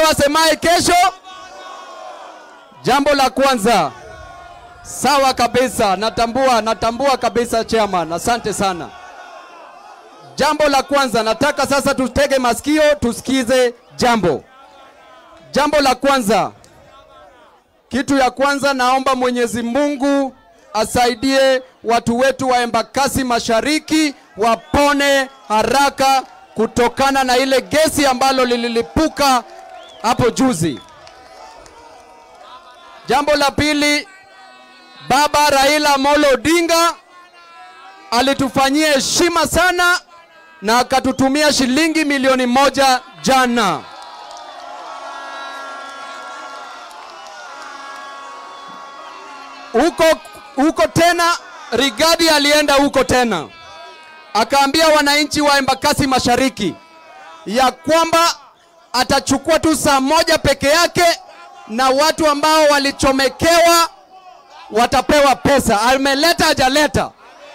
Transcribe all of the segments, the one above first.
asemaye kesho. Jambo la kwanza, sawa kabisa, natambua, natambua kabisa chairman, asante sana. Jambo la kwanza, nataka sasa tutege masikio tusikize jambo. Jambo la kwanza, kitu ya kwanza, naomba Mwenyezi Mungu asaidie watu wetu wa Embakasi Mashariki wapone haraka kutokana na ile gesi ambalo lililipuka hapo juzi. Jambo la pili, Baba Raila Amolo Odinga alitufanyia heshima sana na akatutumia shilingi milioni moja jana. Huko huko tena Rigadi alienda huko tena akaambia wananchi wa Embakasi Mashariki ya kwamba atachukua tu saa moja peke yake na watu ambao walichomekewa watapewa pesa. Ameleta hajaleta?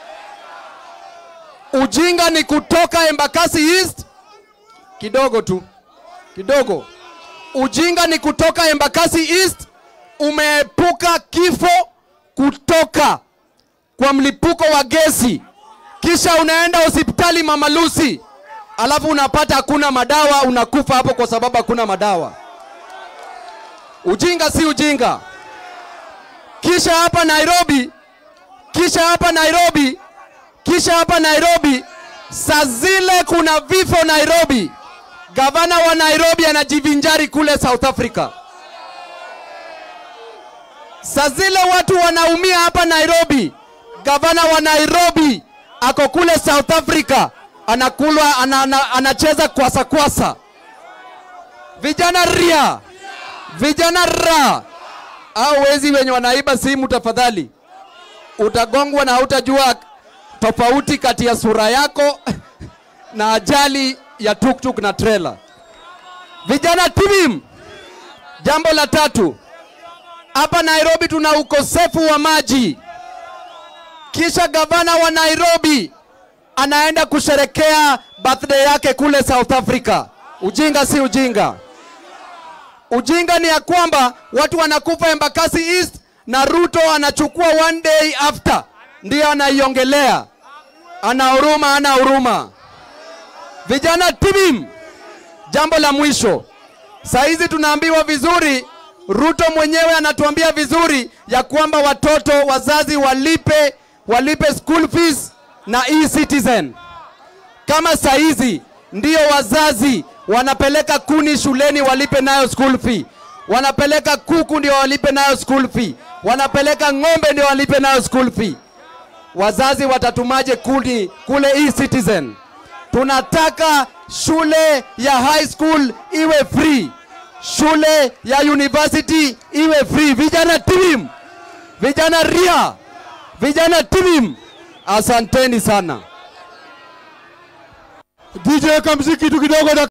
Ujinga ni kutoka Embakasi East kidogo tu kidogo. Ujinga ni kutoka Embakasi East, umeepuka kifo kutoka kwa mlipuko wa gesi, kisha unaenda hospitali Mama Lucy, alafu unapata hakuna madawa, unakufa hapo kwa sababu hakuna madawa. Ujinga si ujinga. Kisha hapa Nairobi, kisha hapa Nairobi, kisha hapa Nairobi, saa zile kuna vifo Nairobi, gavana wa Nairobi anajivinjari kule South Africa. Saa zile watu wanaumia hapa Nairobi, gavana wa Nairobi ako kule South Africa anakulwa ana, ana, anacheza kwasa kwasa. Vijana ria, vijana ra, au wezi wenye wanaiba simu, tafadhali utagongwa na hautajua tofauti kati ya sura yako na ajali ya tuktuk na trailer. Vijana timim. Jambo la tatu, hapa Nairobi tuna ukosefu wa maji, kisha gavana wa Nairobi anaenda kusherekea birthday yake kule South Africa. Ujinga si ujinga. Ujinga ni ya kwamba watu wanakufa Embakasi East na Ruto anachukua one day after ndiyo anaiongelea. Ana huruma, ana huruma. Vijana tibim. Jambo la mwisho, saa hizi tunaambiwa vizuri, Ruto mwenyewe anatuambia vizuri ya kwamba watoto wazazi walipe walipe school fees na e-citizen. Kama saa hizi ndio wazazi wanapeleka kuni shuleni walipe nayo school fee, wanapeleka kuku ndio walipe nayo school fee, wanapeleka ng'ombe ndio walipe nayo school fee. Wazazi watatumaje kuni kule e-citizen? Tunataka shule ya high school iwe free, shule ya university iwe free. Vijana tim, vijana ria, vijana timim, asanteni sana. DJ kamziki tu kidogo.